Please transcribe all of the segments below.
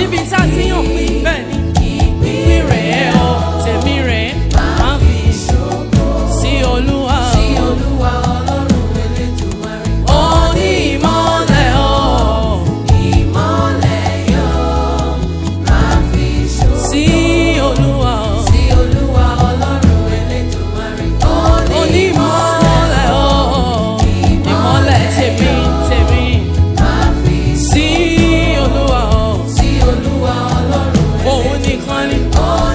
níbi tá a ti yàn pín bẹ́ẹ̀ ni ìpín rẹ̀ o tèmi rẹ̀ máa fi sí olúwa o. ó ní ìmọ̀lẹ̀ o sí olúwa o. ó ní ìmọ̀lẹ̀ o ìmọ̀lẹ̀ tèmi tèmi sí olúwa o. òun nìkan ni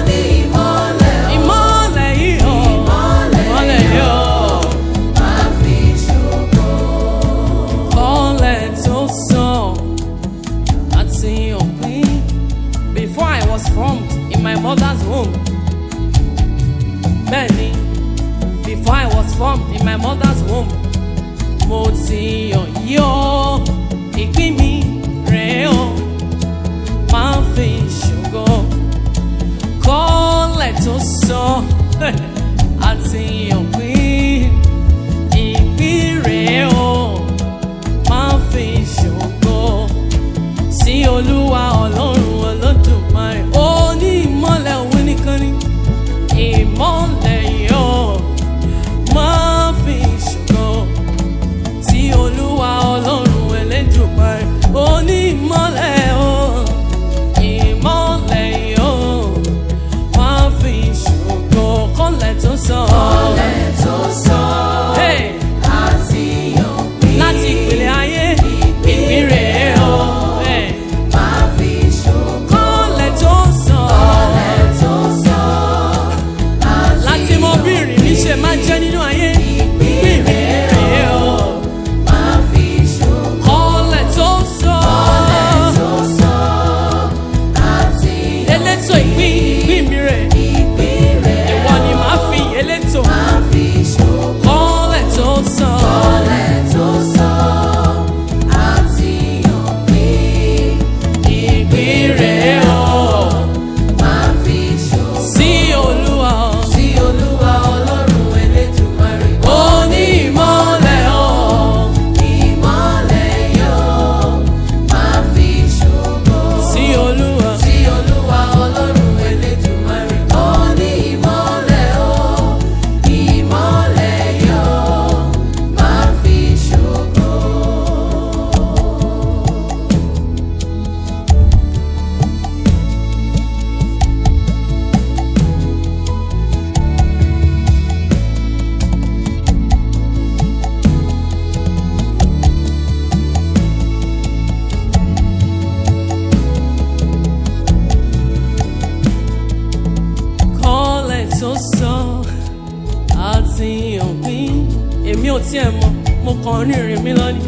ìmọ̀lẹ̀ yìí o ìmọ̀lẹ̀ yìí o. Kọ́lẹ̀ tó sàn àti òpin. Before I was formed in my mother's womb. Bẹ́ẹ̀ni, before I was formed in my mother's womb. Mo ti yàn yí o, ìpín mi rèé o, máa ń fi ṣògo. Kọ́lẹ̀ tó sàn àti òpin. Ìpín rèé o máa fi ṣògo sí olúwa ọlọ́run olódùmarè ó ní ìmọ̀lẹ̀ òun nìkan ni ìmọ̀lẹ̀ yóò máa fi ṣògo sí olúwa ọlọ́run elédùmarè ó ní ìmọ̀lẹ̀ o ìmọ̀lẹ̀ yóò máa fi ṣògo kọ́lẹ̀ tó sọ. Hey! láti ìpìlẹ̀ ayé ìpín rèé o. Hey! kọ́lẹ̀ tó sàn láti mọ bí ìrìn mi ṣe máa jẹ́ nínú ayé ìpín rèé o. kọ́lẹ̀ tó sàn elétò ìpín ìpín mi rè ìwọ ni màá fi elétò kọ́lẹ̀ tó sàn. ìpín rèé o. sí olúwa o. ó ní ìmọ̀lẹ̀ o. sí olúwa. kọ́lẹ̀ tó sọ àti òpin èmi ò tiẹ̀ mọ̀ mo kàn ń rìnrìn mi lọ́nìí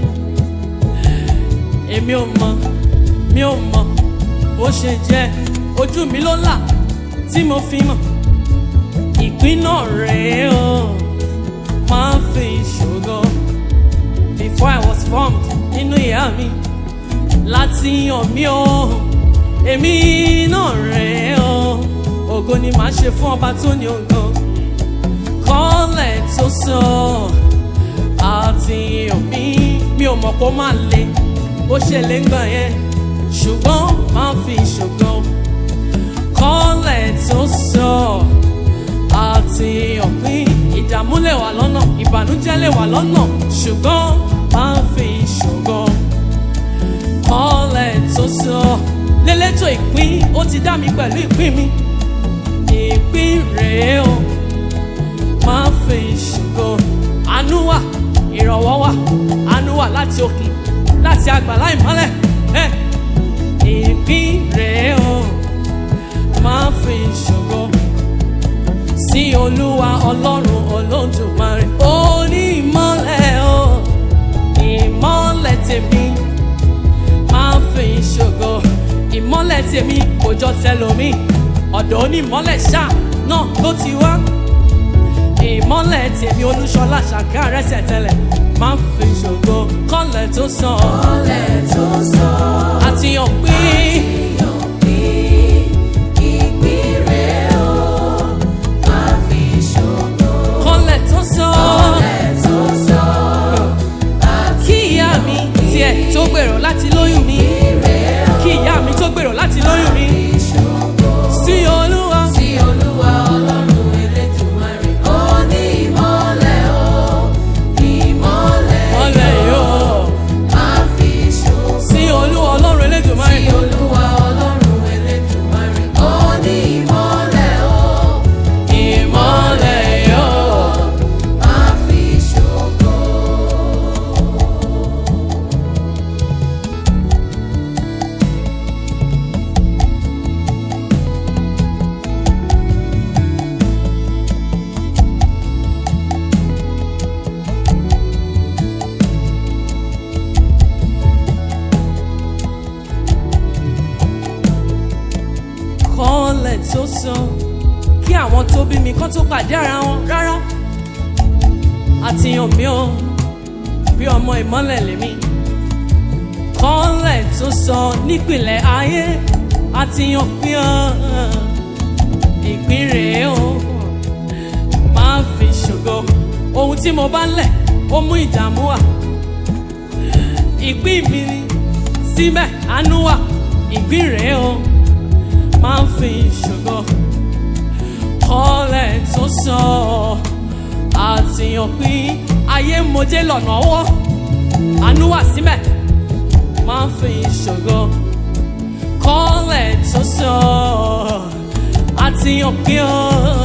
èmi ò mọ̀ mi ò mọ̀ bó ṣe jẹ́ ojú mi ló là tí mo fi mọ̀ ìpín náà rèé o máa fi ṣògo before I was formed nínú ìyá mi láti yàn mí o èmi náà rèé o ògo ni màá ṣe fún ọba tó ní ògo kọ́lẹ̀ tó sọ àti omi mi ò mọ̀ kó máa le bó ṣe lè ń gbà yẹn ṣùgbọ́n máa fi ṣògo kọ́lẹ̀ tó sọ àti òpin ìdààmú lè wà lọ́nà ìbànújẹ́ lè wà lọ́nà ṣùgbọ́n máa fi ṣògo kọ́lẹ̀ tó sọ lélẹ́tọ̀ ìpín ó ti dá mi pẹ̀lú ìpín mi ìpín rèé o máa fi ṣògo àánú wà ìrànwọ́ wà àánú wà láti òkè láti àgbàlá ìmọ́lẹ̀ ẹ̀ ìpín rèé o máa fi ṣògo sí olúwa ọlọ́run olódùmarè ó ní ìmọ́lẹ̀ o ìmọ́lẹ̀ tèmi máa fi ṣògo ìmọ́lẹ̀ tèmi kò jọ tẹlomi ọ̀dọ̀ onímọ́lẹ̀ ṣáà náà ló ti wá ìmọ́lẹ̀ tèmi olúṣọlá ṣàkà rẹ́sẹ̀ tẹ́lẹ̀ máa fi ṣògo kọ́lẹ̀ tó sàn àti hàn pé kọ́lẹ̀ tó sàn kí ìyá mi tiẹ̀ tó gbèrò láti lóyún mi kí ìyá mi tó gbèrò rò láti lóyún mi ìṣògo. sí olúwa Sí Olúwa Ọlọ́run Elédùmarè, ó ní ìmọ́lẹ̀ o, ìmọ́lẹ̀ mọ́lẹ̀ yóò máa fi ṣògo. sí olúwa ọlọ́run elédùnmáyé Sí Olúwa Ọlọ́run Elédùmarè, ó ní ìmọ́lẹ̀ o, ìmọ́lẹ̀ yóò. máa fi ṣògo. kọ́lẹ̀ tó sọ kí àwọn tó bí mi kán tó pàdé ara wọn rárá àtìyàn mi ò bí ọmọ ìmọ́lẹ̀ lèmi kọ́lẹ̀ tó sọ nípìnlẹ̀ ayé àtìyàn pín ọ́ ìpín rèé o máa fi ṣògo ohun tí mo bá lẹ̀ ó mú ìdààmú wá ìpín mi ni síbẹ̀ àánú wà ìpín rèé o máa ń fi ṣògo kọ́lẹ̀ tó sọ àtìyàn pín ayé mojé lọ́nà ọwọ́ àánú wà síbẹ̀ máa ń fi ṣògo kọ́lẹ̀ tó sọ àtìyàn pín ọ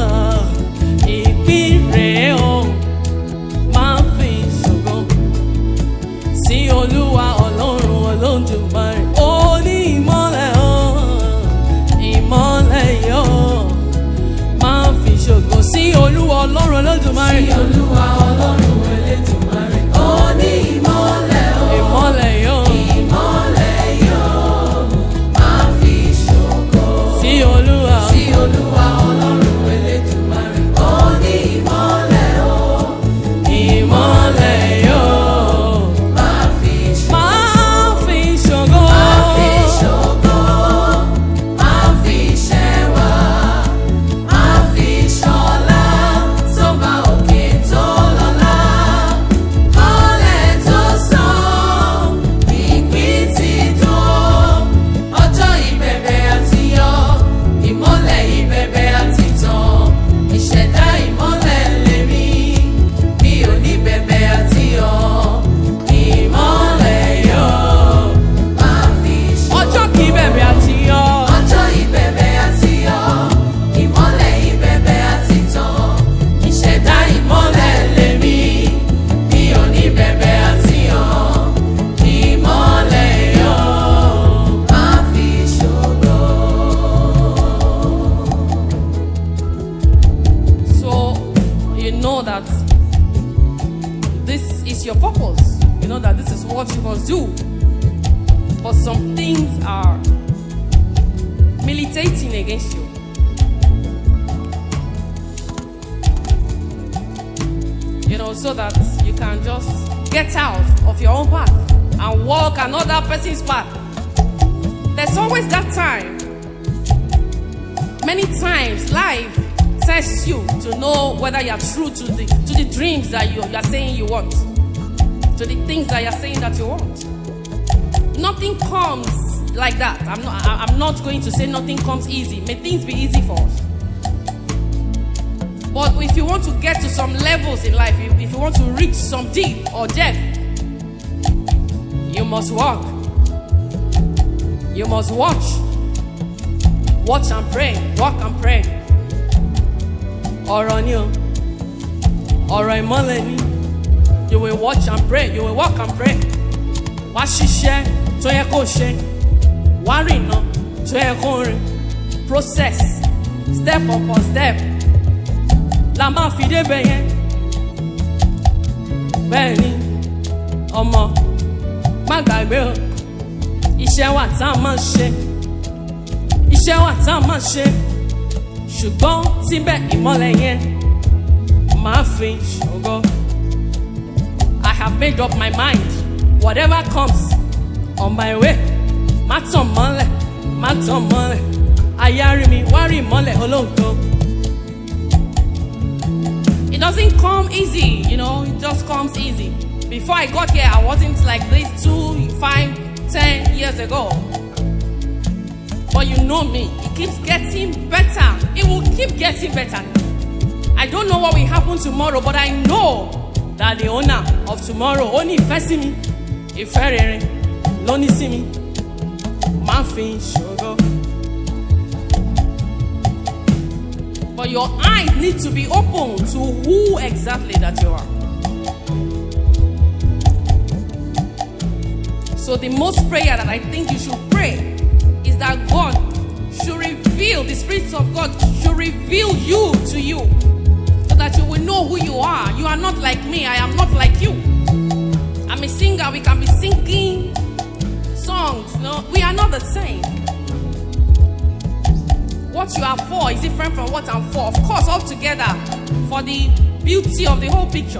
ìpín rèé o máa ń fi ṣògo sí olúwa ọlọ́run olódùmarè ó ní ìmọ́lẹ̀ o ìmọ́lẹ̀ yóò máa fi ṣògo sí olúwa ọlọ́run olódùmarè Sí Olúwa Ọlọ́run Elédùmarè, ó ní ìmọ́lẹ̀ o, ìmọ́lẹ̀ yóò ìmọ́lẹ̀ yóò máa fi ṣògo. sí olúwa Sí Olúwa Ọlọ́run Elédùmarè, ó ní ìmọ́lẹ̀ o, ìmọ́lẹ̀ yóò máa fi ṣògo. máa fi ṣògo Máa fi ṣògo, máa fi ṣẹwà, máa fi ṣọlá, tó bá òkè tó lọ́lá. Kọ́lẹ̀ tó sàn, ìpín ti dùn. Ọjọ́ ìbẹ̀bẹ̀ àti yọ, ìmọ́lẹ̀ ìbẹ̀bẹ̀ àti tàn. Ìṣẹ̀dá ìmọ́lẹ̀ lèmi, mi ò ní bẹ̀bẹ̀ àti yọ. Ìmọ́lẹ̀ yọ, máa fi ṣògo. ọjọ́ kì í bẹ̀rẹ̀ àti yọ Ọjọ́ ìbẹ̀bẹ̀ àti yọ, ìmọ́lẹ̀ ìbẹ̀bẹ̀ àti tàn. Ìṣẹ̀dá ìmọ́lẹ̀ lèmi, mi ò ní bẹ̀bẹ̀ àti yọ. Ìmọ́lẹ̀ yọ, máa fi ṣògo. so you know that this is your purpose you know that this is what you must do but some things are militating against you you know so that you can just get out of your own path and walk another person's path there's always that time many times life tests you to know whether you're true to the to the dreams that you, you're saying you want to the things that you're saying that you want nothing comes like that i'm not I- i'm not going to say nothing comes easy may things be easy for us but if you want to get to some levels in life if, if you want to reach some deep or depth you must walk you must watch watch and pray walk and pray ọ̀rọ̀ ni o ọ̀rọ̀ ìmọ́lẹ̀ ni you will watch and pray you will walk and pray wá ṣiṣẹ́ tó yẹ kó ṣe wá rìnà tó yẹ kó rìn process step upon step la máa fi débẹ̀ yẹn bẹ́ẹ̀ ni ọmọ má gbàgbé o iṣẹ́ wà tá a máa ṣe iṣẹ́ wà tá a máa ṣe ṣùgbọ́n síbẹ̀ ìmọ́lẹ̀ yẹn máa fi ṣògo. I have made up my mind whatever comes on my way má tàn mọ́lẹ̀ má tàn mọ́lẹ̀ ayárí mi wá rí ìmọ́lẹ̀ olóòótọ́. It doesn't come easy, you know, it just comes easy. Before I got here, I wasn't like this two, five, ten years ago. know me. It keeps getting better. It will keep getting better. I don't know what will happen tomorrow, but I know that the owner of tomorrow only ìfẹ́ sí mi. Ìfẹ́ rere ló ní sí mi. Má fi ṣòro. But your eyes need to be open to who exactly that you are. So the most prayer that I think you should pray is that God should reveal, the Spirit of God should reveal you to you so that you will know who you are. You are not like me, I am not like you. I'm a singer, we can be singing songs. No, we are not the same. What you are for is different from what I'm for. Of course, all together for the beauty of the whole picture.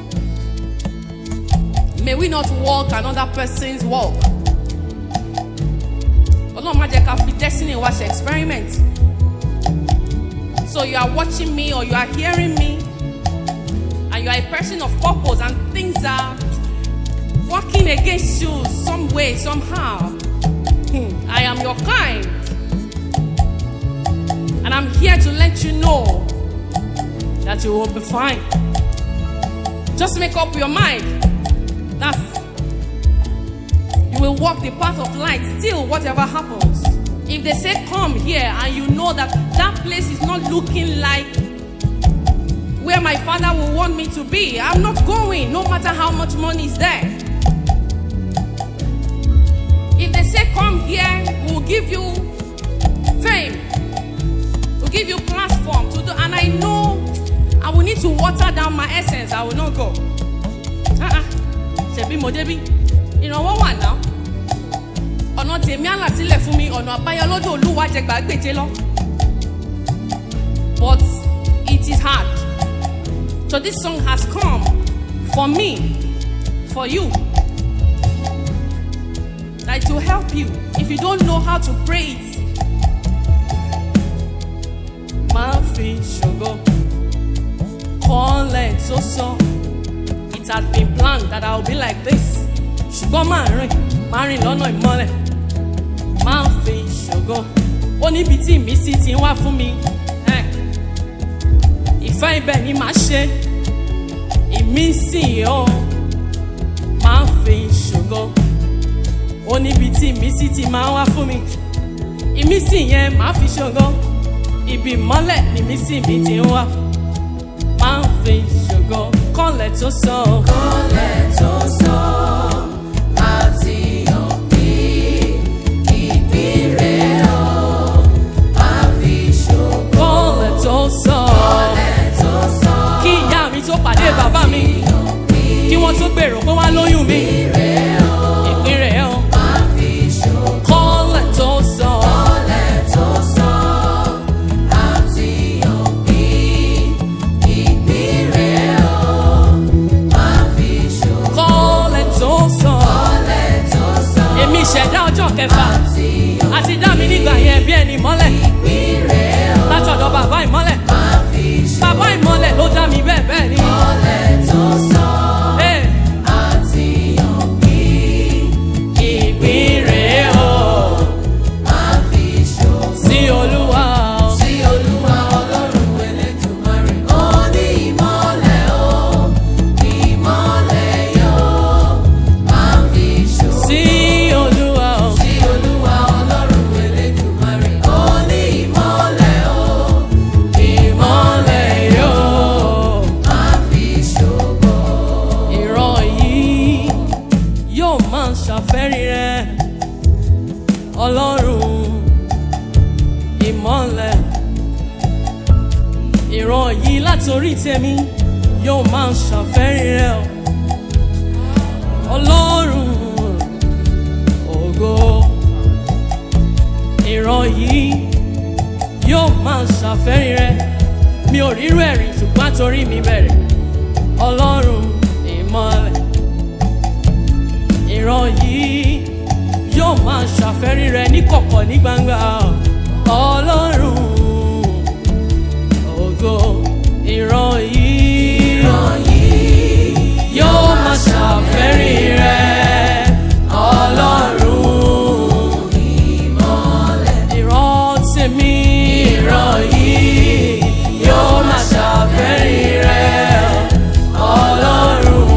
May we not walk another person's walk. Ọlọ́run má jẹ́ ká fi destiny wa ṣe experiment. So you are watching me or you are hearing me and you are a person of purpose and things are working against you some way, somehow. Hmm, I am your kind. And I'm here to let you know that you will be fine. Just make up your mind. That's you will walk the path of light still whatever happens. If they say come here and you know that that place is not looking like where my father will want me to be, I'm not going no matter how much money is there. If they say come here, we'll give you fame. We'll give you platform to do and I know I will need to water down my essence. I will not go. Uh-uh. Ṣebí mo débí? Ìrànwọ́ wà náà. Ọ̀nà tèmi àlà sílẹ̀ fún mi, ọ̀nà àbáyọ lọ́dọ̀ olúwa jẹ gbàgbéje lọ. But it is hard. So this song has come for me, for you. Like to help you. If you don't know how to pray it, máa fi ṣògo kọ́lẹ̀ tó sọ. It had been planned that I would be like this. Ṣùgbọ́n máa rìn, máa rìn lọ́nà ìmọ́lẹ̀. Máa fi ṣògo. Ó níbi tí ìmísí ti ń wá fún mi. Eh. Ìfẹ́ ibẹ̀ ni màá ṣe. Ìmísí o. Máa fi ṣògo. Ó níbi tí ìmísí ti máa ń wá fún mi. Ìmísí yẹn máa fi ṣògo. Ibi ìmọ́lẹ̀ ni ìmísí mi ti ń wá. Máa fi ṣògo. Kọ́lẹ̀ tó sọ. Kọ́lẹ̀ tó sọ àti òbí ìbírẹ̀ ọ̀ máa fi ṣògo. Kọ́lẹ̀ tó sọ. Kọ́lẹ̀ tó sọ Kí ìyá mi tó pàdé bàbá mi. òbí Kí wọ́n tó gbèrò pé wọ́n á lóyún mi. ìbírẹ̀ ọ̀ Ìpín rẹ̀ ọ́. máa fi ṣògo. Kọ́lẹ̀ tó sọ. Kọ́lẹ̀ tó sọ àti òbí ìbírẹ̀ ọ̀ máa fi ṣògo. Kọ́lẹ̀ tó sọ. Kọ́lẹ̀ tó sọ Èmi ìṣẹ̀dá ọjọ́ kẹfà. àti Àti dá mi nígbà yẹn bí ẹni mọ́lẹ̀. ìbírẹ̀ ọ̀ Látọ̀dọ̀ bàbá ìmọ́lẹ̀. máa fi ṣògo. Bàbá ìmọ́lẹ̀ ló dá mi bẹ́ẹ̀ bẹ́ẹ̀ ni. Kọ́lẹ̀ tó sọ Ee, àti òbí Ìpín rẹ̀ ọ́. máa fi ṣògo. Sí Olúwa ọ́. Sí Olúwa Ọlọ́run Elédùmarè, ó ní ìmọ́lẹ̀ o, ìmọ́lẹ̀ yóò máa fi ṣògo. Sí Olúwa ọ́. Sí Olúwa Ọlọ́run Elédùmarè, ó ní ìmọ́lẹ̀ o, Ìmọ́lẹ̀ yóò. máa fi ṣògo. ìran yìí yóò máa ṣàfẹ́rí rẹ ọlọ́run ìmọ̀lẹ̀ ìran yìí látòrí tèmi yóò máa ṣàfẹ́rí rẹ o. ọlọ́run ògo ìran yìí yóò máa ṣàfẹ́rí rẹ mi ò rírú ẹ̀rí ṣùgbọ́n torí mi bẹ̀rẹ̀ ọlọ́run ìmọ̀lẹ̀ ìran yìí yóò máa ṣàfẹ́rí rẹ ní kọ̀kọ̀ ní gbangba ọlọ́run ògo ìran yìí Ìran yìí yóò máa ṣàfẹ́rí rẹ ọlọ́run ìmọ́lẹ̀ ìran tèmi ìran yìí yóò máa ṣàfẹ́rí rẹ̀ ọlọ́run.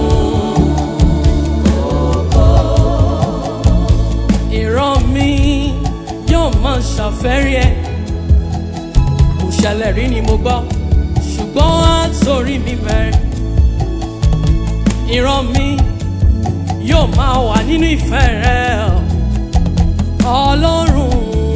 ìran mi yóò máa ṣàfẹ́rí ẹ̀ kò ṣẹlẹ̀ rí ni mo gbọ́ ṣùgbọ́n á torí mi bẹ̀rẹ̀ ìran mi yóò máa wà nínú ìfẹ́ rẹ̀ ọlọ́run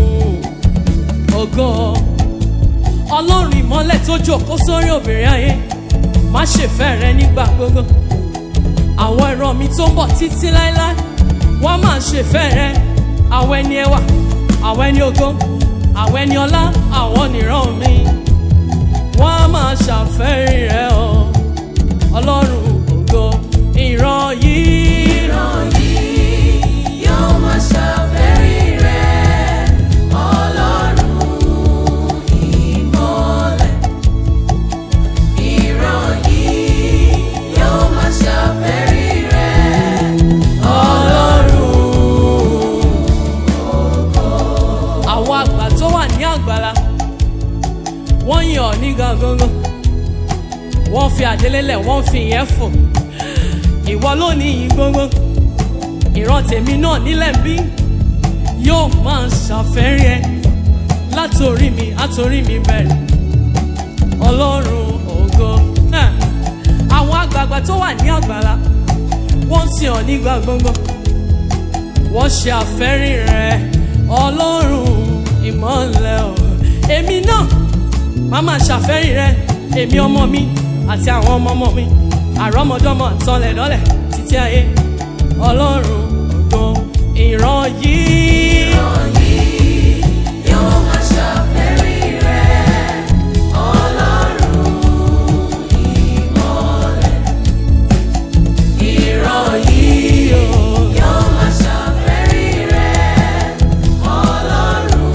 ògo ọlọ́run ìmọ́lẹ̀ tó jókòó sórí obìnrin ayé má ṣe fẹ́ rẹ nígbà gbogbo àwọn ìran mi tó ń bọ̀ títí láéláé wọ́n máa ṣe fẹ́ rẹ àwọn ẹni ẹwà àwọn ẹni ògo àwọn ẹni ọlá àwọn nìran mi wọ́n á máa ṣàfẹ́rí rẹ o ọlọ́run ògo ìran yìí. ìran yìí yóò máa ṣàfẹ́rí rẹ̀ ọlọ́run ìmọ́lẹ̀. ìran yìí yóò máa ṣàfẹ́rí rẹ̀ àwọn àgbà tó wà ní àgbàlá wọ́n yàn ọ́ ní gangan wọ́n fi àdélélẹ̀ wọ́n fi ìyẹn fò ìwọ ló ní yìí gbogbo ìran tèmi náà nílẹ̀ ń bí yóò máa ṣàfẹ́rí ẹ látòrí mi àtòrí mi bẹ̀rẹ̀ ọlọ́run ògo náà àwọn àgbààgbà tó wà ní àgbàlá wọ́n sì hàn nígbà gbogbo wọ́n ṣe àfẹ́rí rẹ̀ ọlọ́run ìmọ̀lẹ̀ o. èmi náà má máa ṣàfẹ́rí rẹ̀ èmi ọmọ mi àti àwọn ọmọ ọmọ mi àrọ́mọdọ́mọ àtọlẹ̀dọ́lẹ̀ títí ayé ọlọ́run ògo ìran yìí. ìran yìí yóò máa ṣàfẹ́rí rẹ̀ ọlọ́run ìmọ́lẹ̀. ìran yìí yóò máa ṣàfẹ́rí rẹ̀ ọlọ́run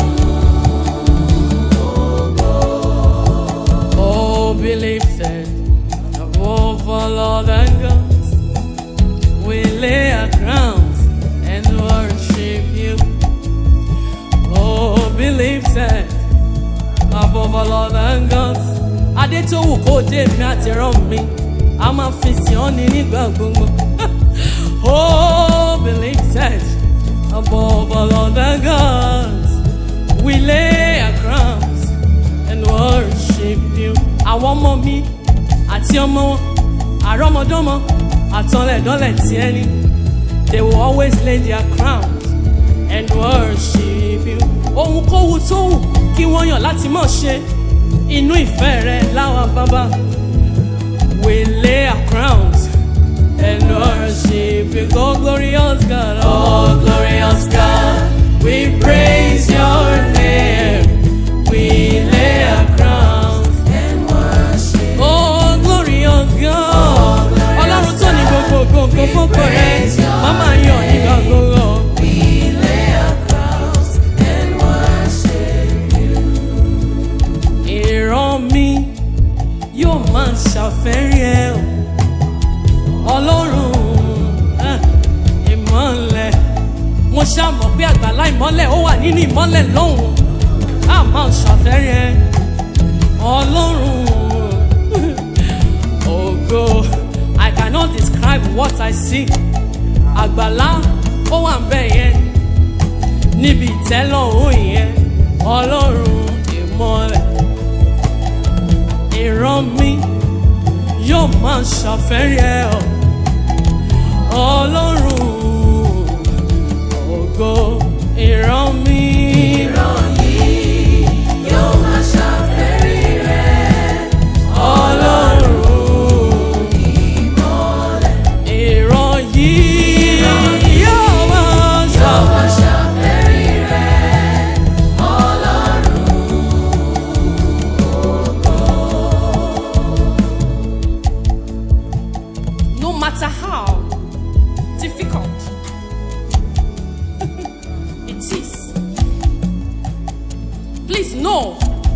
Oh, believe that above all other gods, we lay our crowns and worship you. Oh, believe that above all other gods, Adétòwù kò dé mi àti rán mi, a máa fi sìn ọ́ ní nígbà gbogbo. Oh, believe that above all other gods, we lay our crowns and worship you. Àwọn ọmọ mi àti ọmọ wọn, àrọ́mọdọ́mọ, àtọlẹ̀dọ́lẹ̀ tí ẹni. They will always lay their crowns and worship you. Ohunkóhun tó wù kí wọ́n yàn láti mọ̀ ṣe inú ìfẹ́ rẹ̀ láwa bàbá. We lay our crowns and worship you. Oh, glorious God, oh, glorious God, we praise your name. We lay our crowns and worship. Oh, glorious God. Ọlọ́run tó ní gbogbo gbogbo fọ́pọ̀ rẹ̀. Màmá yọ̀ nígbà gbogbo. We lay our crowns and worship you. Ìran mi yóò máa ṣàfẹ́rí ẹ o. Ọlọ́run ah, ìmọ̀lẹ̀. Mo ṣàmọ̀ pé àgbàlá ìmọ̀lẹ̀ ó wà nínú ìmọ̀lẹ̀ lọ́hùn. A máa ṣàfẹ́rí ẹ. Ọlọ́run ògo. I cannot describe what I see. Àgbàlá ó wà ń bẹ̀ yẹn. Níbi ìtẹ́lọ́run yẹn. Ọlọ́run ìmọ̀lẹ̀ ìran mi yóò máa ṣàfẹ́rí ẹ ọ ọlọ́run ògo ìran mi. ìran yìí yóò máa ṣàfẹ́rí rẹ̀ ọlọ́run ìmọ́lẹ̀. ìran yìí yóò máa yóò ṣàfẹ́rí. máa ṣàfẹ́rí rẹ̀ ọlọ́run no matter how difficult it is. Please know,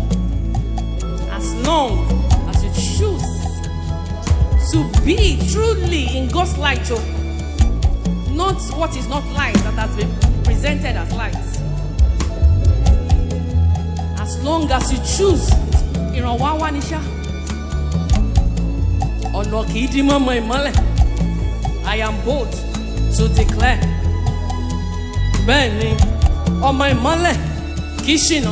as long as you choose to be truly in God's light, oh, not what is not light that has been presented as light. as long as you choose ìrànwọ́ á wá ní ṣá ọ̀nà kì í dí mọ́mọ́ ìmọ́lẹ̀ I am bold to declare bẹ́ẹ̀ ni ọmọ ìmọ́lẹ̀ kì í ṣìnà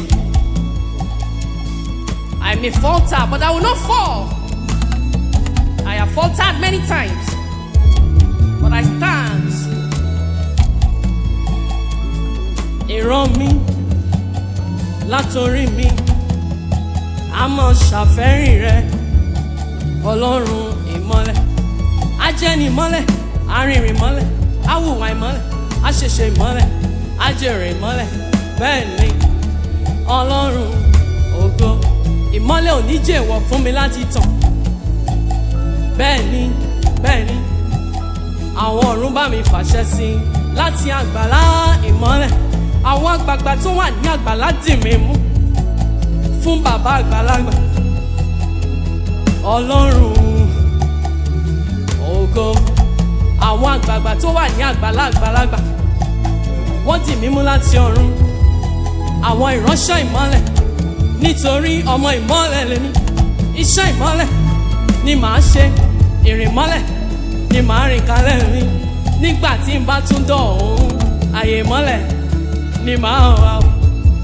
I may falter but I will not fall I have faltered many times but I stand ìran mi látòrí mi a mọ̀ ṣàfẹ́rìn rẹ ọlọ́run ìmọ́lẹ̀ ajẹ́ni ìmọ́lẹ̀ arìnrìn ìmọ́lẹ̀ awùwà ìmọ́lẹ̀ aṣẹ̀ṣẹ̀ ìmọ́lẹ̀ ajẹ̀rẹ̀ ìmọ́lẹ̀ bẹ́ẹ̀ ni ọlọ́run ògo ìmọ́lẹ̀ ò ní jèwọ̀ fún mi láti tàn bẹ́ẹ̀ ni bẹ́ẹ̀ ni àwọn ọ̀run bá mi fàṣẹ sí i láti àgbàlá ìmọ́lẹ̀ àwọn àgbààgbà tó wà ní àgbàlá dì mí mú fún bàbá àgbàlagbà ọlọ́run ògo àwọn àgbààgbà tó wà ní àgbàlá àgbàlagbà wọ́n dì mí mú láti ọ̀run àwọn ìránṣẹ́ ìmọ́lẹ̀ nítorí ọmọ ìmọ́lẹ̀ lèmi iṣẹ́ ìmọ́lẹ̀ ni màá ṣe ìrìn mọ́lẹ̀ ni màá rìn kalẹ̀ mi nígbà tí n bá tún dọ̀ ọ̀hún àyè mọ́lẹ̀ ni màá wà o.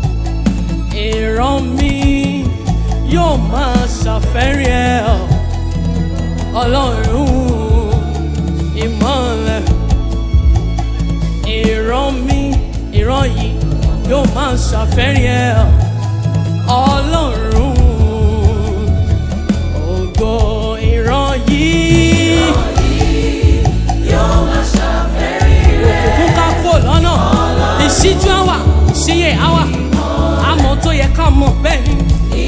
ìran mi yóò máa ṣàfẹ́rí ẹ ọ́ ọlọ́run ìmọ́lẹ̀ ìran mi ìran yìí yóò máa ṣàfẹ́rí ẹ ọ́ ọlọ́run ògo ìran yìí. òkùnkùn ká kó lọ́nà ìṣíjú àwà ìṣíyè àwà àmọ́ tó yẹ ká mọ̀ bẹ́ẹ̀ ni.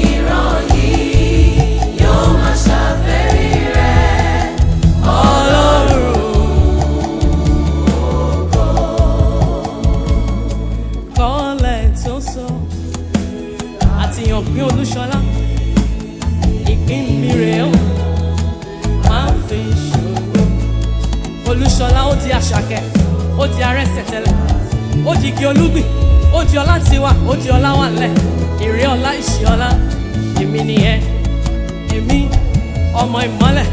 Ọlọ́run kọ́lẹ̀ tó sọ àtìyàn pín olúṣọlá ìpín mi rèé o máa ń fi ṣòro olúṣọlá ó di àṣàkẹ́ ó di arẹ́sẹ̀tẹ̀lẹ̀ ó di igi olúgbìn ó di ọlá tiwa ó di ọlá wà lẹ̀ èrè ọlá ìṣì ọlá èmi nìyẹn èmi ọmọ ìmọ́lẹ̀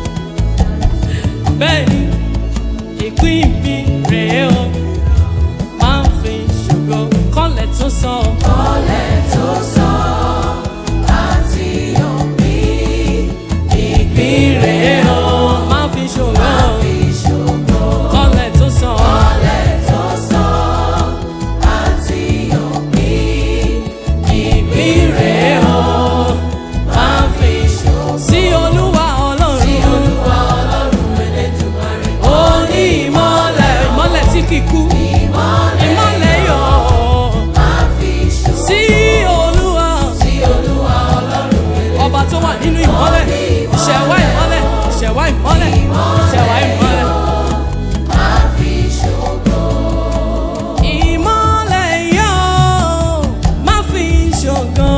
bẹ́ẹ̀ ni ìpín mi rèé o máa ń fi ṣògo kọ́lẹ̀ tó sọ ìpín rèé o máa ń fi ṣògo kọ́lẹ̀ tó sọ ìpín rèé o máa ń fi ṣògo sí olúwa ọlọ́run ó ní ìmọ́lẹ̀ ìmọ́lẹ̀ tí kì í kú ìmọ́lẹ̀ yọ̀ sí olúwa ọba tó wà nínú ìmọ́lẹ̀ ìṣẹ̀wá ìmọ́lẹ̀ ìṣẹ̀wá ìmọ́lẹ̀ ìṣẹ̀wá ìmọ́lẹ̀. Ìmọ́lẹ̀ yóò má fi ṣògo.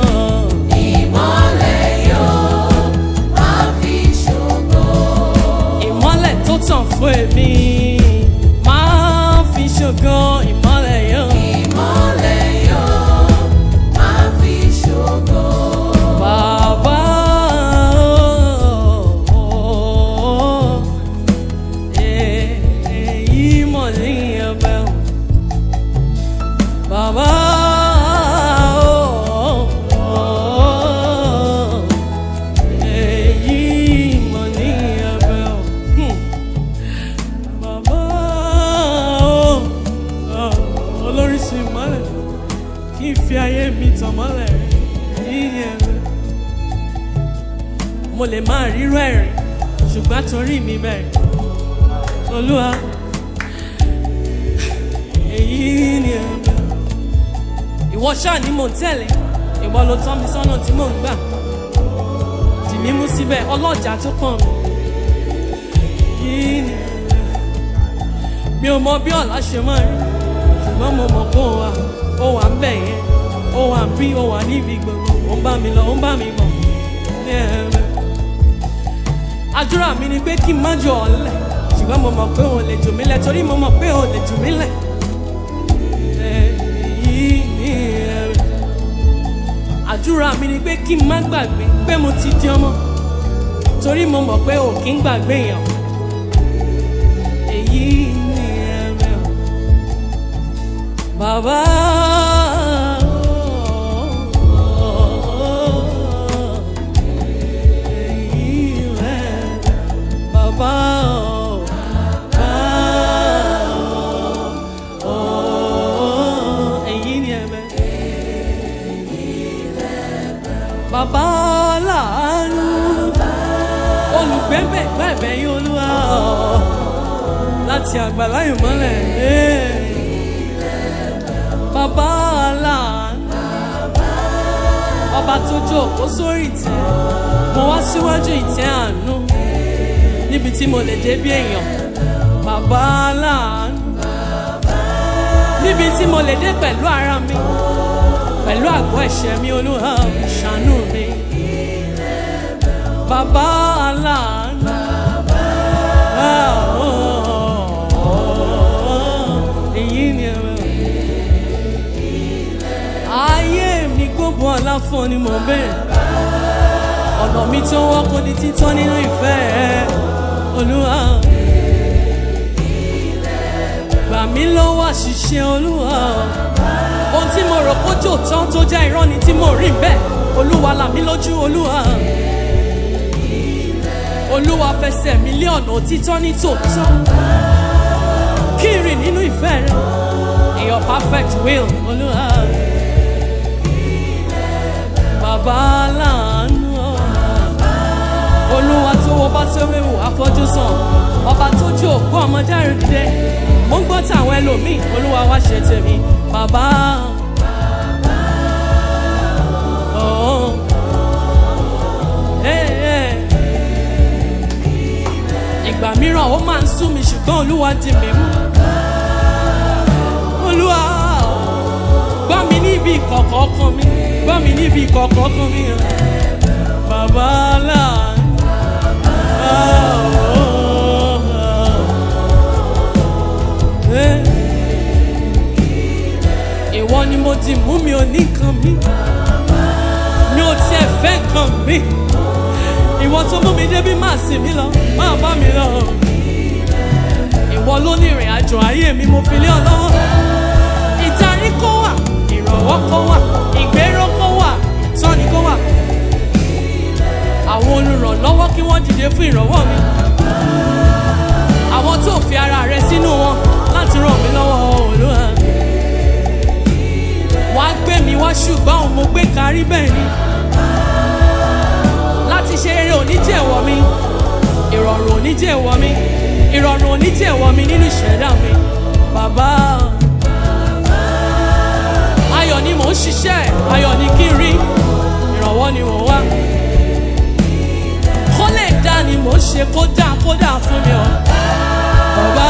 Ìmọ́lẹ̀ tó tàn fún èmi máa fi ṣògo ìmọ́lẹ̀ yóò. Bàbá o, èyí mọ̀ ní ẹ̀bẹ̀ o. Bàbá o, èyí mọ̀ ní ẹ̀bẹ̀ o. Hmm. Bàbá o, olóríṣi ìmọ́lẹ̀ kí n fi ayé mi tàn mọ́lẹ̀ yíyẹn rẹ̀ mo lè máa rírọ ẹ̀rìn ṣùgbọ́n torí mi bẹ̀rẹ̀ olúwa èyí ni ẹ̀rọ ìwọ ṣáà ni mò ń tẹ̀lé ìwọ ló tọ́ mi sọ́nà tí mò ń gbà dì mí mú síbẹ̀ ọlọ́jà tó pọ̀n mi yìí ni ẹ̀rọ mi ò mọ bí ọ̀la ṣe máa rí ṣùgbọ́n mo mọ̀ pé ó wà ó wà ń bẹ̀ yẹn ó wà ń bí ó wà níbi gbogbo ó ń bá mi lọ ó ń bá mi bọ̀ ní ẹ̀rọ àdúrà mi ni pé kí n má jọ ọ̀lẹ ṣùgbọ́n mo mọ̀ pé òun lè jù mí lẹ̀ torí mo mọ̀ pé òun lè jù mí lẹ̀. Èyí ni ẹ̀rù. àdúrà mi ni pé kí n má gbàgbé pé mo ti di ọmọ torí mo mọ̀ pé ò kí ń gbàgbé èèyàn èyí ni ẹ̀rẹ̀ o bàbá. èyí rẹ̀ bàbá o, bàbá o, èyí ni ẹ̀rẹ̀ bàbá láàánú olùgbẹ́bẹ̀ gbẹ̀bẹ̀ yín olúwa láti àgbàlá ìmọ́lẹ̀ bàbá láàánú ọba tó jókòó sórí ìtẹ́ mo wá síwájú ìtẹ́ àánú níbi tí mo lè dé bí èèyàn bàbá láàánú níbi tí mo lè dé pẹ̀lú ara mi pẹ̀lú àgọ́ ẹ̀ṣẹ̀ mi olúwa ṣàánú mi. Bàbá aláàánú. Ah, oh, oh, Èyí ni ẹ̀rọ. Ayé mi gbogbo aláfọ̀ ni mo bẹ̀rẹ̀. Ọ̀nà mi tó wọ́n kò ní títọ́ nínú ìfẹ́ ẹ̀. Olúwa. Gbà mí lọ́wọ́ àṣìṣe olúwa ohun tí mo rò kó jò tán tó jẹ́ irọ́ ni tí mo rí bẹ́ẹ̀ olúwa là mí lójú olúwa olúwa fẹsẹ̀ mi lé ọ̀nà òtítọ́ ní tòótọ́ kí n rìn nínú ìfẹ́ rẹ in your perfect will olúwa bàbá láàánú olúwa tó wọ bá tó wéwò afọ́jú sàn ọba tó jó òkú ọmọdé rẹ dìde mo ń gbọ́ tàwọn ẹlòmíì olúwa wá ṣe tèmi bàbá. Oh. Hey, hey. ìgbà mìíràn ó máa ń sú mi ṣùgbọ́n olúwa di mi mú. olúwa gbọ́ mi níbi ìkọ̀kọ̀ ọkàn mi gbọ́ mi níbi ìkọ̀kọ̀ ọkàn mi. bàbá láàánú. Ah, oh, oh. Hey ìwọ ni mo ti mú mi ò ní kan mi mi ò tiẹ̀ fẹ́ kan mi ìwọ tó mú mi débi máa sìn mí lọ máa bá mi lọ ìwọ ló ní ìrìn àjò ayé mi mo fi lé ọ lọ́wọ́ ìdarí kó wà ìrànwọ́ kó wà ìgbéró kó wà ìtọ́ni kó wà àwọn olùrànlọ́wọ́ kí wọ́n dìde fún ìrànwọ́ mi àwọn tó fi ara rẹ sínú wọn láti ràn mí lọ́wọ́ olúwa wá gbé mi wá ṣùgbọ́n òun mo gbé kárí bẹ́ẹ̀ ni láti ṣe eré oníjẹ̀wọ̀ mi ìrọ̀rùn oníjẹ̀wọ̀ mi ìrọ̀rùn oníjẹ̀wọ̀ mi nínú ìṣẹ̀dá mi bàbá ayọ̀ ni mò ń ṣiṣẹ́ ayọ̀ ni kí n rí ìrànwọ́ ni mò ń wá kó lè dá ni mò ń ṣe kó dá kó dá fún mi ọ bàbá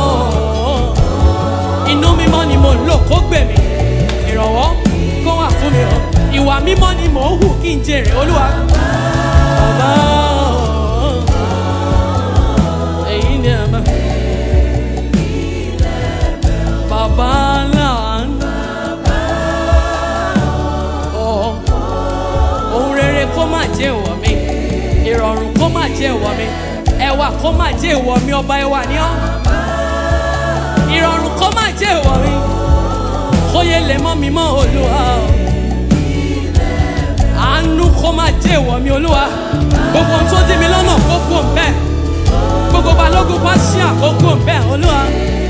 inú mímọ́ ni mò ń lò kó gbèmí ìrànwọ́ kó wà fún mi o ìwà mímọ́ ni mò ń hù kí n jèrè olúwa. bàbá èyí ni ẹ mọ. bàbá láàánú. Ọ̀, ohun rere kó má jẹ́ ìwọ̀ mi ìrọ̀rùn kó má jẹ́ ìwọ̀ mi ẹwà kó má jẹ́ ìwọ̀ mi ọba ẹwà ni ọ́ ìrọ̀rùn kó má jẹ́ ìwọ̀ mi kóyè lè mọ́ mi mọ́ olúwa o. àánú kó má jẹ́ ìwọ̀ mi olúwa gbogbo ohun tó dí mi lọ́nà kó kú òǹbẹ́ gbogbo balógun bá ṣí àkókò òǹbẹ́ olúwa.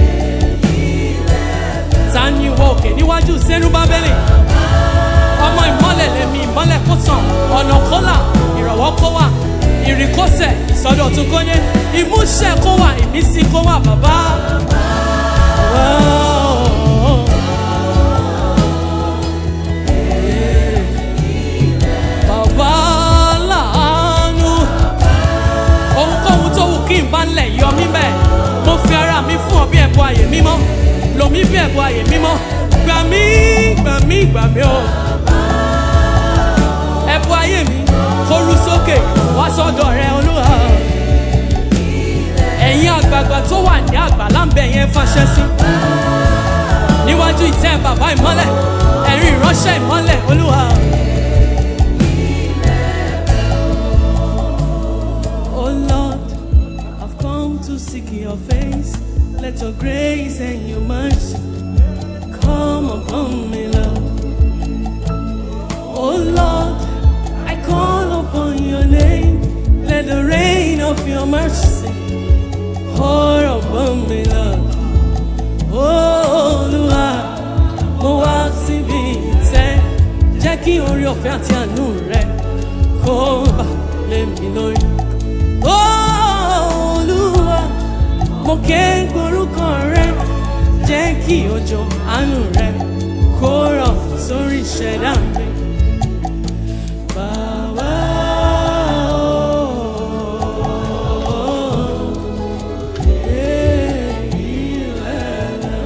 ta ni ìwọ òkè níwájú sẹ́rúbábẹ́lì ọmọ ìmọ́lẹ̀ lèmi ìmọ́lẹ̀ kó tàn ọ̀nà kó là ìrànwọ́ kó wà ìrìnkọ́sẹ̀ ìsọdọ̀tun kó yé ìmúṣẹ kó wà ìmísí kó wà bàbá. Wow. Bàbá láàánú. Ohunkóhun tó wù kí n bá ń lẹ̀ yọ mí bẹ́ẹ̀. Mo fi ara mi fún ọ bí ẹ̀bùn ààyè mímọ́. Lò mí bí ẹ̀bùn ààyè mímọ́. Gbà mí, gbà mí, gbà mí o. Ẹ̀bùn ayé mi kó rú sókè wá sọ́dọ̀ rẹ olúwa. Ẹ̀yin àgbààgbà tó wà ní àgbàlá ń bẹ̀ yẹn fàṣẹ sí. Níwájú ìtẹ́ bàbá ìmọ́lẹ̀, ẹ̀rín ìránṣẹ́ ìmọ́lẹ̀ olúwa of your mercy, all upon me, Lord. Olúwa, mo wá síbi ìtẹ́, jẹ́ kí orí ọ̀fẹ́ àti àánú rẹ kó bà lé mi lórí. Olúwa, mo ké gborúkọ rẹ, jẹ́ kí òjò àánú rẹ kó rọ̀ sórí ìṣẹ̀dá mi. Bàbá o, èyí lẹ́lẹ̀.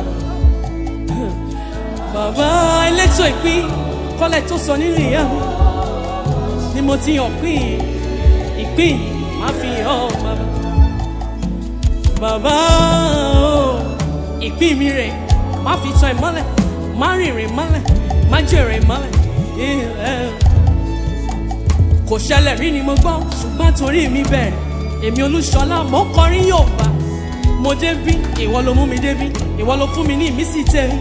Bàbá elétò ìpín kọ́lẹ̀ tó sọ nínú ìyá mi ni mo ti hàn pín ìpín má fi hàn bàbá. Bàbá o, ìpín mi rè má fi tan ìmọ́lẹ̀ má rìnrìn mọ́lẹ̀ má jèrè mọ́lẹ̀ ilẹ̀ kò ṣẹlẹ̀ rí ni mo gbọ́ ṣùgbọ́n torí mi bẹ̀rẹ̀ èmi olúṣọlá mo ń kọrin yóò bá mo débí ìwọ ló mú mi débí ìwọ ló fún mi ní ìmísí tèmi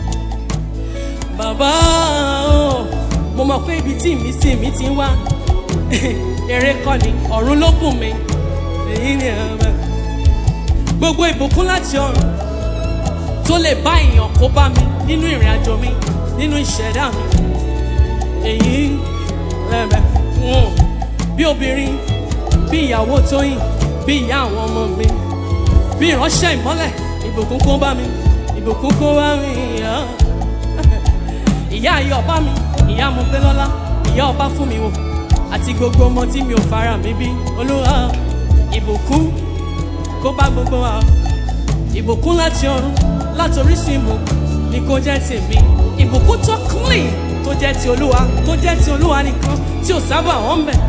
bàbá o mo mọ̀ pé ibi tí ìmísí mi ti ń wá eré kọ́ ni ọ̀run ló bùn mi èyí ni ẹ̀rọ gbogbo ìbùkún láti ọ̀run tó lè bá èèyàn kó bá mi nínú ìrìn àjò mi nínú ìṣẹ̀dá mi èyí lẹ́bẹ̀ wọn bí obìnrin bí ìyàwó tóyìn bí ìyá àwọn ọmọ mi bí ìránṣẹ́ ìmọ́lẹ̀ ìbùkún kó bá mi ìbùkún kó bá mi ìyá ìyá ayé ọba mi ìyá mo gbé lọ́lá ìyá ọba fún mi wò àti gbogbo ọmọ tí mi ò fara mi bí olúwa ìbùkún kó bá gbogbo wa ìbùkún láti ọ̀run láti orísun ìmọ̀ ni kò jẹ́ tèmi ìbùkún tó clean tó jẹ́ ti olúwa tó jẹ́ ti olúwa nìkan tí ò sábà wọ́n bẹ̀.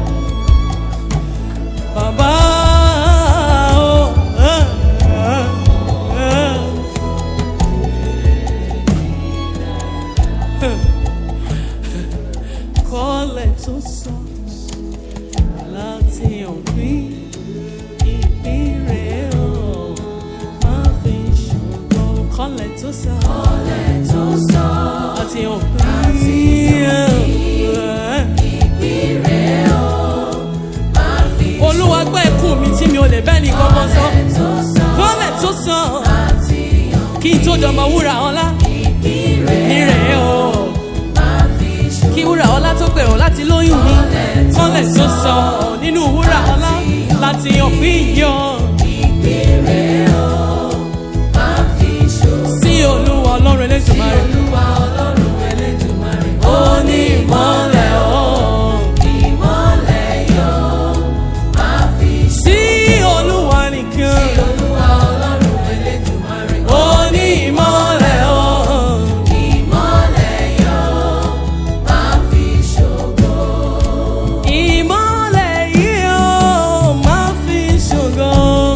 bàbá o ẹ, ẹ, ẹ. kọ́lẹ̀ tó sọ láti òpin ìpín rẹ̀ o máa fi ṣògo kọ́lẹ̀ tó sọ Kọ́lẹ̀ tó sọ láti òpin ìpínrẹ̀ o, máa fi olúwa gbọ́ ẹkún mi tí mi ò lè bẹ́ẹ̀ ní gbọ́ngàn sọ kọ́lẹ̀ tó sọ kọ́lẹ̀ tó sọ láti yàn kí n tó dọmọ wúrà ọlá ìpínrẹ̀ ní rẹ̀ o máa fi ṣògo. kí wúrà ọlá tó gbèrò láti lóyún mi kọ́lẹ̀ tó sọ nínú wúrà ọlá láti òpin yọ Ìpínrẹ̀ o, máa fi ṣògo. sí olúwa ọlọ́run elétùmarè Olúwa Ọlọ́run Elédùmarè, ó ní ìmọ̀lẹ̀ o. ìmọ́lẹ̀ yọ, máa fi ṣògo. sí olúwa nìkan Olúwa Ọlọ́run Elédùmarè, ó ní ìmọ̀lẹ̀ o. ìmọ́lẹ̀ yọ, máa fi ṣògo. ìmọ̀lẹ̀ yìí ó máa fi ṣògo.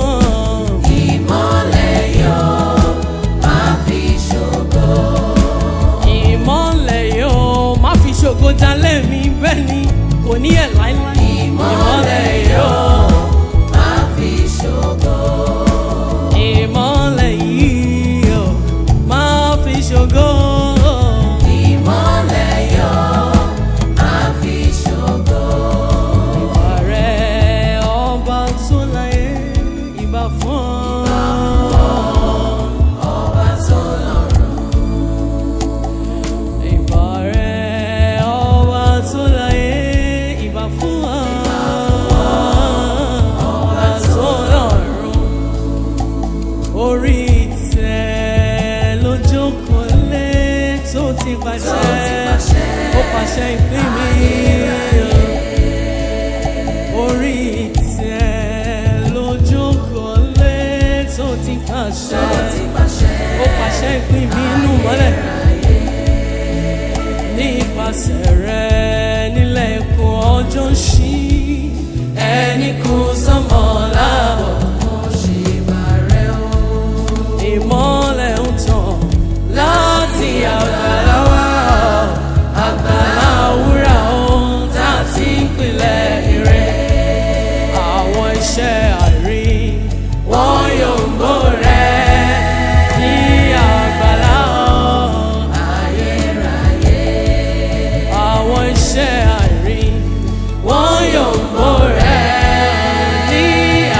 Ìmọ́lẹ̀ yọ, máa fi ṣògo. ìmọ̀lẹ̀ yìí ó máa fi ṣògo jalè mi bẹ́ẹ̀ ni kò ní ẹ̀ láíláí. Ìmọ́lẹ̀ yọ, máa fi ṣògo. ìmọ̀lẹ̀ yìí ó máa fi ṣògo. Ìmọ́lẹ̀ yọ, máa fi ṣògo. ìwà rẹ̀ ọba tó láyé ìbà fún ọ. Ọba tó lọ́run, ìbà rẹ̀ ọba tó láyé ìbà fún ọ. ọba tó lọ́run orí ìtẹ́ ló jókòó lé tó ti pàṣẹ tó ti pàṣẹ. ó pàṣẹ ìpín mi. orí ìtẹ́ ló jókòó lé tó ti pàṣẹ tó ti pàṣẹ. ó pàṣẹ ìpín mi inú mọ́lẹ̀ nípasẹ̀ rẹ̀ nílẹ̀ ikùn ọjọ́ ń ṣí ẹni kù sọ́mọ́ láàbọ̀ Mo ṣe bàrẹ̀ o. ìmọ́lẹ̀ ń tàn láti àgbàlá wá àgbàlá wúrà ohun tá a ti ń pilẹ̀ ire àwọn iṣẹ́ àrí wọn yóò ń bò rẹ̀ ní àgbàlá ọ̀hún. Ayérayé, àwọn iṣẹ́ àrí wọ́n yóò mú rẹ̀ ní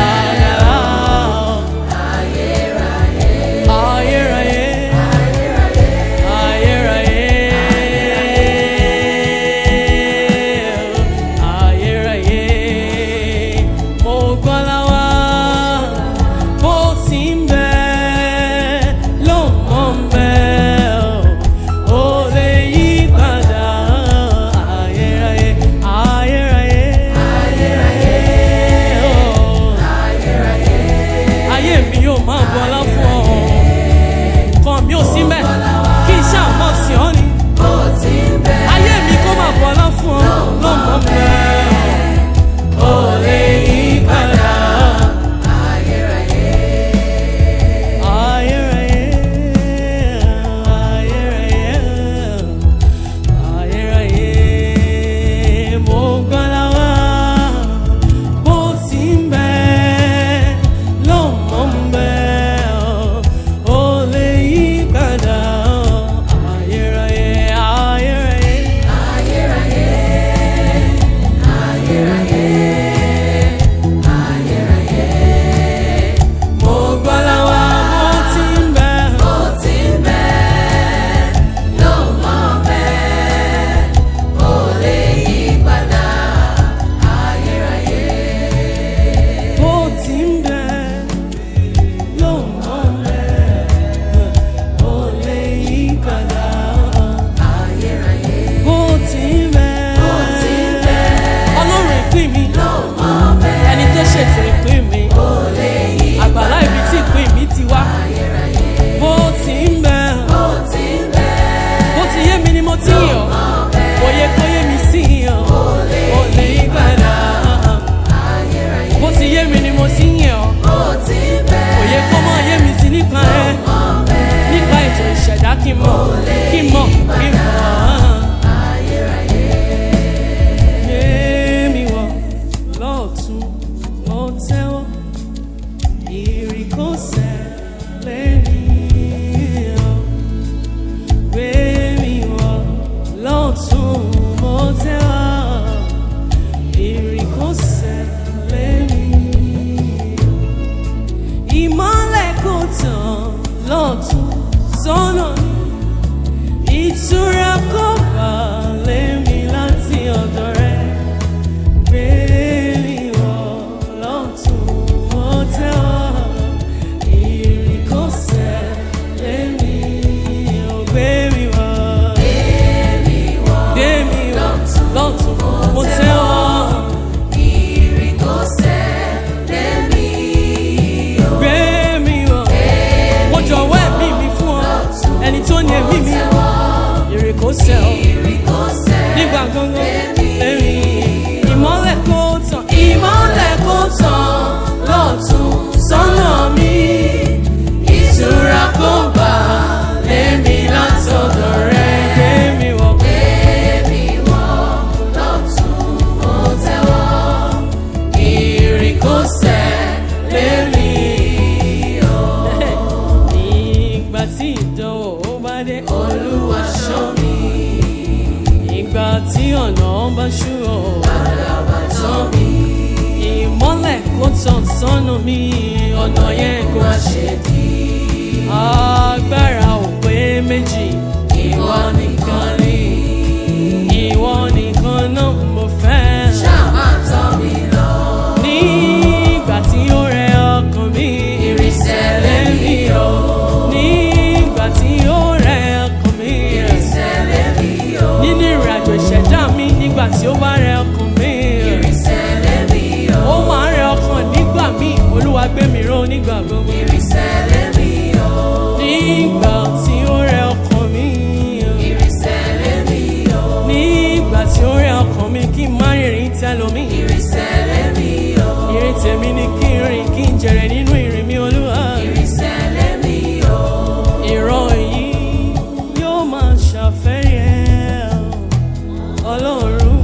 tí ọ̀nà bá ṣú ọ̀ àdàbà tán mi. ìmọ́lẹ̀ kó tàn sọ́nà mi ọ̀nà yẹn kó Má ṣe dí. agbára ò pé méjì Ìwọ nìkan ni. ìwọ nìkan náà mo fẹ́. Ṣáà máa tọ́ mi lọ. nígbà tí ó rẹ ọkàn mi Ìrìnsẹ̀ lẹ́mí o. nígbà tí ó rẹ ọkàn mi Ìrìnsẹ̀ lẹ́mí o. nínú ìrìnàjò ìṣẹ̀dá mi nígbà tí ó bá rẹ ọkàn mi Ìrìnsẹ̀ lẹ́mí o. ó máa ń rẹ ọkàn nígbà míì olúwa gbé mi ró nígbà gbogbo Ìrìnsẹ̀ lẹ́mí o. nígbà tí ó rẹ ọkàn mi Ìrìnsẹ̀ lẹ́mí o. nígbà tí ó rẹ ọkàn mi kí n má rìnrìn tẹlomi Ìrìnsẹ̀ lẹ́mí o. ìrìn tèmi ni kí n rìn kí n jèrè nínú ìrìn mi olúwa. Ìrìnsẹ̀ lẹ́mí o. ìran yìí yóò máa ṣàfẹ́rí ẹ̀ ọlọ́run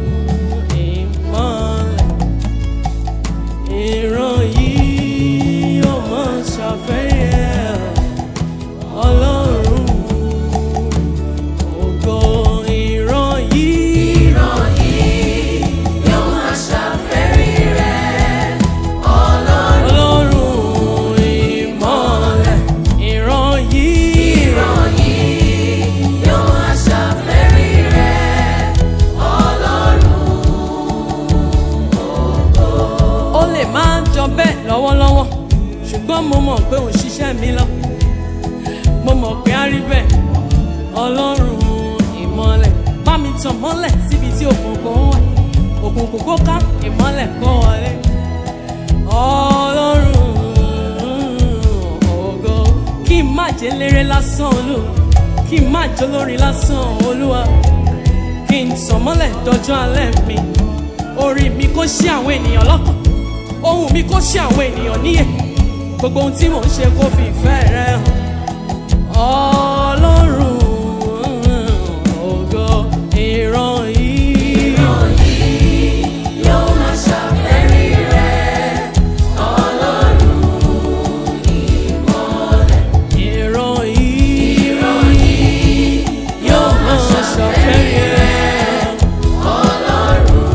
ìmọ̀lẹ̀ ìran yìí yóò máa ṣàfẹ́rí ẹ̀ ọlọ́run ògo ìran yìí Ìran yìí yóò máa ṣàfẹ́rí rẹ̀. Ọlọ́run ọlọ́run ìmọ̀lẹ̀ ìran yìí ìran yìí yóò máa ṣàfẹ́rí rẹ̀. Ọlọ́run ó lè máa jọ bẹ́ẹ̀ lọ́wọ́lọ́wọ́ ṣùgbọ́n mo mọ̀ pé òun ṣiṣẹ́ mi lọ mo mọ̀ pé á rí bẹ́ẹ̀ ọlọ́run ìmọ̀lẹ̀ bá mi tàn mọ́lẹ̀ síbi tí òkùnkùn wà òkùnkùn kó ká ìmọ̀lẹ̀ kó wọlé ọlọ́run ògo kí n má jẹ́ léré lásán olúwa kí n má jẹ́ olórin lásán olúwa kí n tàn mọ́lẹ̀ dọjọ́ alẹ́ mi orí mi kó ṣí àwọn ènìyàn lọ́kàn ohun mi kó ṣí àwọn ènìyàn níyè gbogbo ohun tí mò ń ṣe kó fi ìfẹ́ rẹ hàn ọlọ́run ògo ìran yìí ìran yìí yóò máa ṣàfẹ́rí rẹ̀. Ọlọ́run ìmọ̀lẹ̀ ìran yìí ìran yìí yóò máa ṣàfẹ́rí rẹ. Ọlọ́run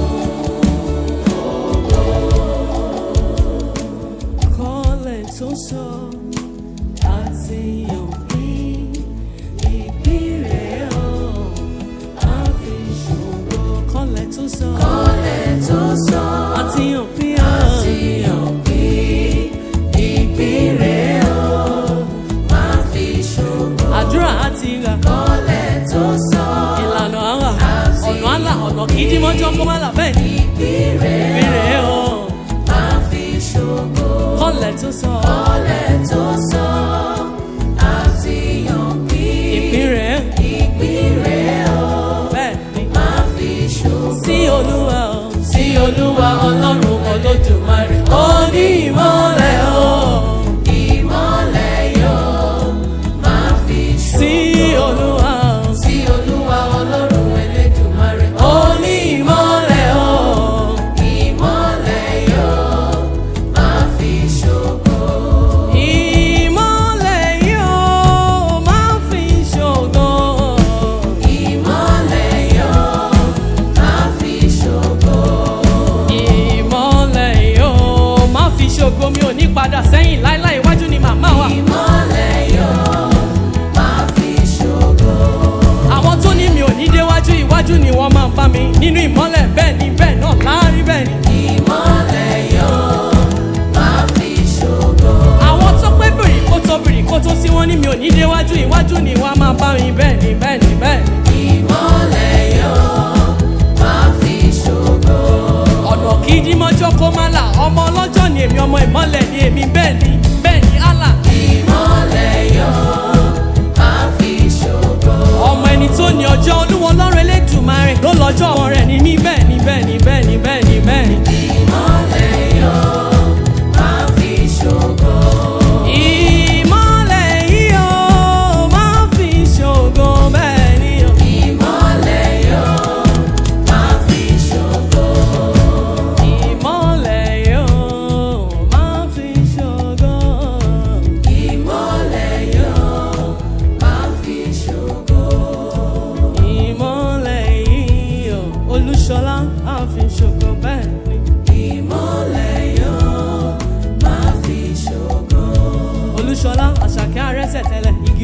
kọ́lẹ̀ tó sọ àti òpin ìpínlẹ̀ ọ̀ àfi ṣòro kọ́lẹ̀ tó sọ kọ́lẹ̀ tó sọ àti òpin àti òpin ìpínlẹ̀ o máa fi ṣògo. àdúrà àti ìgbà kọ́lẹ̀ tó sọ ìlànà àwà ọ̀nà àlà ọ̀nà kìdí mọ́jọ́ kó má là bẹ́ẹ̀ ni ìpínlẹ̀ ìpínlẹ̀ ọ̀ máa fi ṣògo. kọ́lẹ̀ tó sọ kọ́lẹ̀ tó sọ àti òpin ìpínlẹ̀ ìpínlẹ̀ o bẹ́ẹ̀ ni máa fi ṣògo. sí olúwa ọ̀ sí olúwa ọlọ́run olódùmarè ó ní ìmọ̀lẹ̀ o ìmọ̀lẹ̀ yóò máa fi sí ṣògo. olúwa ọ̀ sí olúwa ọlọ́run elédùmarè ó ní ìmọ̀lẹ̀ o ìmọ̀lẹ̀ yóò máa fi ṣògo. ìmọ̀lẹ̀ yóò máa fi ṣògo. ìmọ̀lẹ̀ yóò máa fi ṣògo. ìmọ̀lẹ̀ yóò má fi ṣògo mi ò ní padà sẹ́yìn láíláí iwájú ni màmá wa. ìmọ̀lẹ̀ yóò máa fi ṣògo. àwọn tó ní mi ò ní déwájú iwájú ni wọ́n máa bá mi nínú ìmọ̀lẹ̀ bẹ́ẹ̀ ni bẹ́ẹ̀ náà láàárín bẹ́ẹ̀ ni. ìmọ̀lẹ̀ yóò máa fi ṣògo. àwọn tó pé bìrì kó tó bìrì kó tó sí wọn ní mi ò ní déwájú iwájú ni wọ́n máa bá mi bẹ́ẹ̀ ni bẹ́ẹ̀ ni bẹ́ẹ̀ ni. ìmọ̀lẹ̀ yóò máa fi ṣògo. ọ̀nà kì í dímọ́jọ́ kó má là ọmọ ọlọ́jọ́ ni èmi ọmọ ìmọ̀lẹ̀ ni èmi bẹ́ẹ̀ ni bẹ́ẹ̀ ni Allah. ìmọ̀lẹ̀ yóò máa fi ṣògo. ọmọ ẹni tó ní ọjọ́ olúwo ọlọ́run elédùmarè ló lọ́jọ́ rẹ̀ ní mí bẹ́ẹ̀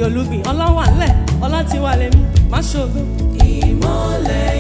olúgbìn ọlọ́wà ńlẹ̀ ọlá ti wà lẹ́mí má ṣògo. ìmọ́lẹ̀